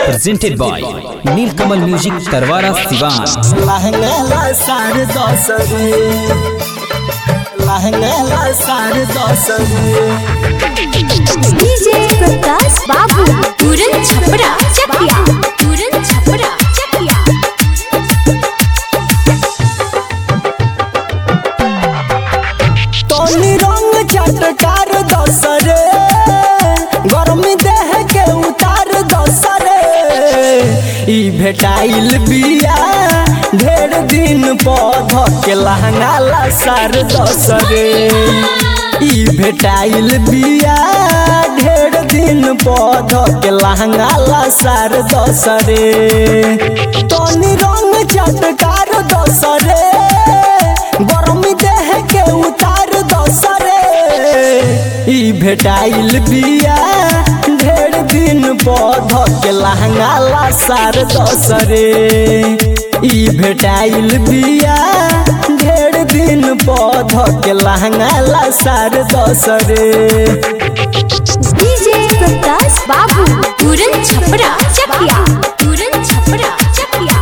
presented by Nilkamal Music Tarwara Sivan. लहंगा साढ़े दस रे लहंगा साढ़े दस रे डीजे प्रकाश बाबू पूरन छपरा चकिया पूरन छपरा चकिया तोनी रंग चटकार दस रे गर्मी देह के उतार दस रे ई भेटाइल बिया ढेर दिन पौध के लहंगा ला सार दस रे ई भेटाइल बिया ढेर दिन पौध के लहंगा ला सार दस रे तोनी रंग चटकार दस रे गरमी देह के उतार दसरे ई भेटाइल बिया ढेर दिन पौध के लहंगा ला सार दसरे ई भेटाइल बिया ढेर दिन पौध के लहंगा ला सार दसरे डीजे प्रकाश बाबू पूरन छपरा चकिया पूरन छपरा चकिया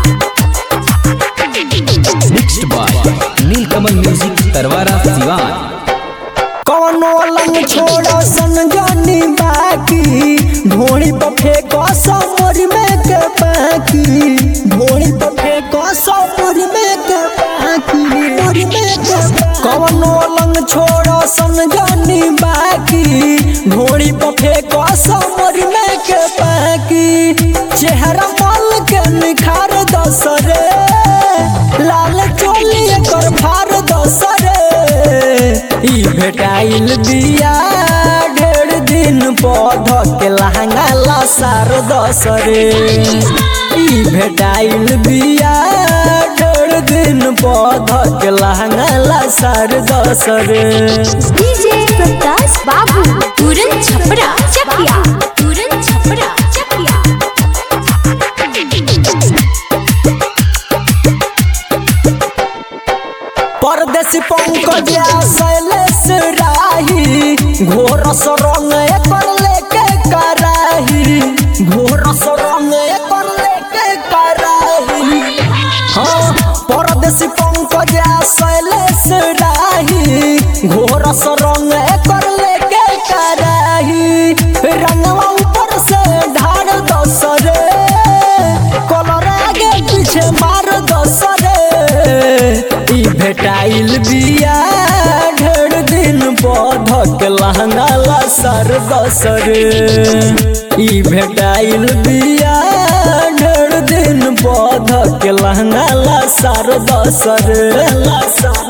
Mixed by Nilkamal Music Tarwara Sivan. कौनो लंग छोड़ो सन जानी बाकी ढोड़ी पर फेंको समोरी में के पाकी ढोड़ी पर फेंको समोरी में के पाकी मोरी में के पाकी। कौनो लंग छोड़ो सन जानी बाकी ढोड़ी पर फेंको समोरी में के पाकी चेहरा मल के निखार दस रे लाल चोली कर फार दस रे ई भेटाइल बिया ढेर दिन पौध के लहंगा ला सार दस रे ई भेटाइल बिया ढेर दिन पौध के लहंगा ला सार दस रे डीजे प्रकाश बाबू पूरन छपरा चकिया पूरन छपरा चकिया परदेसी पंकज शैलेश राही घोर रंग एकर लेके कराही घोर रंग एकर लेके कराही हाँ परदेसी पंकज शैलेश राही घोर रंग एकर लेके कराही रंगवा ऊपर से ढार दस रे कलर आगे पीछे मार दस रे ई भेटाइल बिया ढेर दिन पौध के लहंगा ला सर दस रे ई भेटाइल बिया ढेर दिन पौध के लहंगा ला सर दस रे ला सर